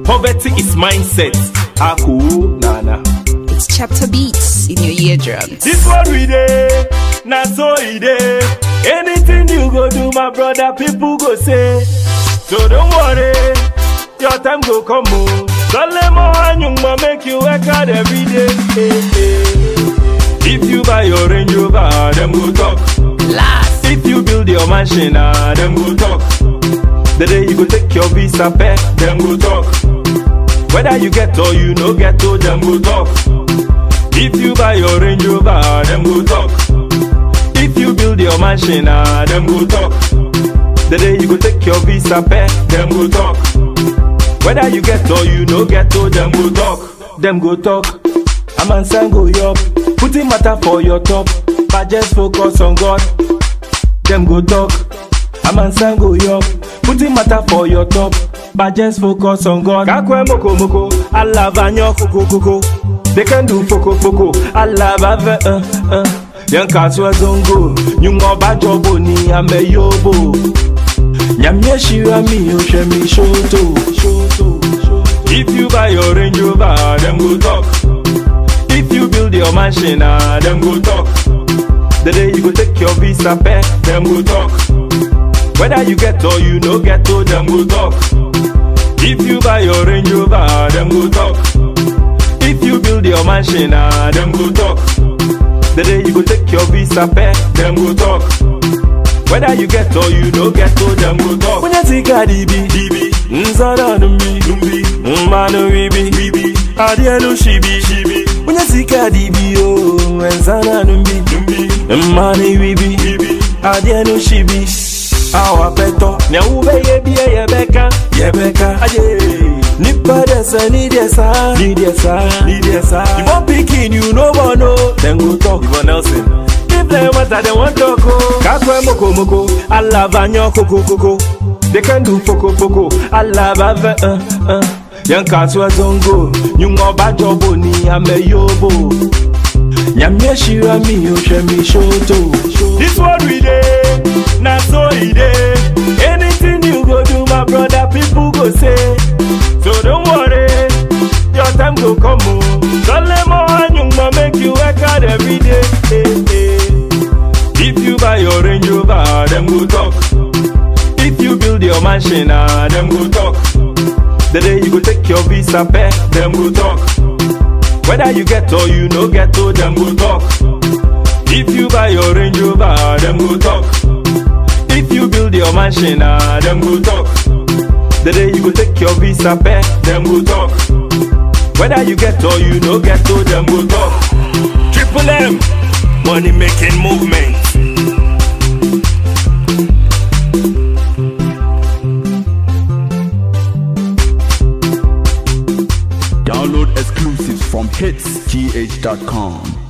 Poverty is mindset. Aku nana. It's chapter beats in your eardrums. This what we dey, na so e dey. Anything you go do, my brother, people go say. So don't worry, your time go come o. Sọlẹ̀ mọ́ àyùnmọ̀ make you work hard every day. Eh, eh. If you buy your Range Rover, dem go talk. Last. If you build your mansion, ah, dem go talk. The day you go take your visa back, dem go talk. Whether you get or you no get, oh, dem go talk. If you buy your Range Rover, dem go talk. If you build your mansion, ah, dem go talk. The day you go take your visa back, dem go talk. Whether you get or you no get, oh, them go talk, them go talk. A man sang go up, putting matter for your top, but just focus on God. Them go talk. A man sang go up, putting matter for your top, but just focus on God. Kakwe moko moko, Allah vanyo koko koko. They can do foko foko, Allah bave uh uh. Yan kaswa zongo, nyungo bajobo ni ame yobo. Nyamye shira mi o she mi shoto If you buy your Range Rover, them go talk If you build your mansion, ah, them go talk The day you go take your visa back, them go talk Whether you get or you no get, oh, them go talk If you buy your Range Rover, them go talk If you build your mansion, ah, them go talk The day you go take your visa back, them go talk whether you get or you no get, oh them go talk. When you see a DB, DB, Nzara numbi, numbi, Mmanu ribi, ribi, Adielu shibi, shibi. When you see a DB, oh, Nzara numbi, numbi, Mmanu ribi, ribi, Adielu shibi. Awa peto, nya ube yebi yebeka, yebeka, aye. Nipa desa, ni desa, ni desa, ni desa. You want picking, you no one know. Then go talk, Ivan Nelson. Give them what I want to go. Kakwe moko moko, Allah vanyo koko koko. They can do foko foko, Allah bave uh uh. Yan kaswa zongo, nyungo bajobo ni ame yobo. Nyamye shira mi o she mi shoto. This what we dey, na so e dey. Anything you go do, my brother, people go say. So don't worry, your time go come o. Sọlẹ̀ mọ́ àyùnmọ̀ make you work hard every day. Eh, eh. If you buy your Range Rover, them go talk. If you build your mansion, ah, them go talk. The day you go take your visa back, them go talk. Whether you get or you no get, oh, them go talk. If you buy your Range Rover, them go talk. If you build your mansion, ah, them go talk. The day you go take your visa back, them go talk. Whether you get or you no get, oh, them go talk. Triple M, money making movement. Download exclusives from hitsgh.com.